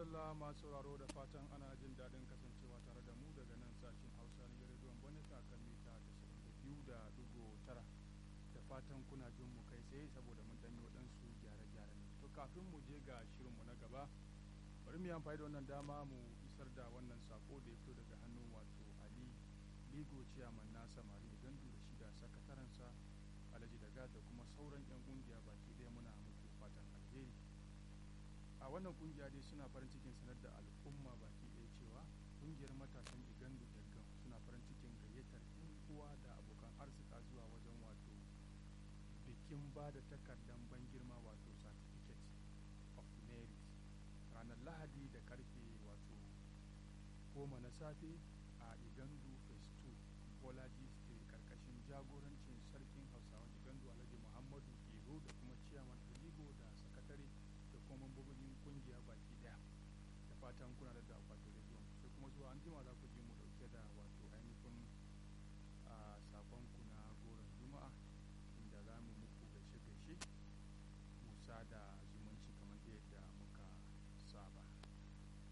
madalla masu sauraro da fatan ana jin daɗin kasancewa tare da mu daga nan sashen hausa na rediyon bonita kan mita 92.9 da fatan kuna jin mu kai tsaye saboda mun ɗanyi waɗansu gyare-gyare ne to kafin mu je ga shirinmu na gaba bari mu yi amfani da wannan dama mu isar da wannan sako da ya fito daga hannun wato ali ligo ciyaman na samari da gandu da shi da sakatarensa alhaji daga da kuma sauran 'yan kungiya baki ɗaya muna muku fatan alheri a wannan kungiya dai suna farin cikin sanar da al'umma baki ɗaya cewa kungiyar matasan igandu gaggan suna farin cikin gayyatar 'yan uwa da abokan arzika zuwa wajen wato bikin ba da takardar ban girma wato certificate of merit ranar lahadi da karfe wato goma na safe a igandu phase 2 bolaji street karkashin jagorancin sarkin hausawan igandu alhaji muhammadu iro da kuma ciyaman aligo da sakatare da kuma mambobin kungiya baki daya da fatan kuna da